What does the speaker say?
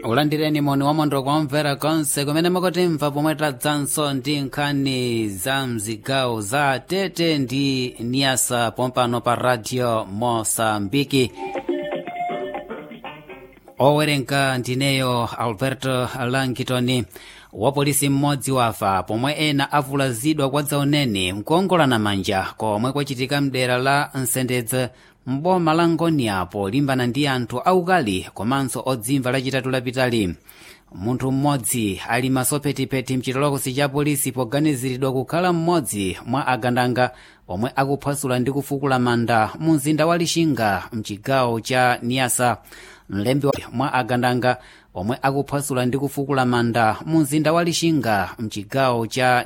ulandireni moni wamondo kwamvera konse kumene mukutimva pomwe tadzanso ndi nkhani za mzigawo za tete ndi niasa pompano pa radio mosambiki owerenga ndineyo alberto langitoni wapolisi mmodzi wafa pomwe ena avulazidwa kwa dzauneni nkuongolana manja komwe kwachitika mdera la nsendedze mboma la ngonia polimbana ndi anthu aukali komanso odzimva lachitatu lapitali munthu mmodzi ali masopetipeti mchitolokosi cha polisi poganiziridwa kukhala mmodzi mwa agandanga omwe akuphwasula ndi kufukula manda mu mzinda wa lixinga mchigawo cha niasa mlembi mwa agandanga omwe akuphwasula ndi kufukula manda mu mzinda wa lixinga mchigawo cha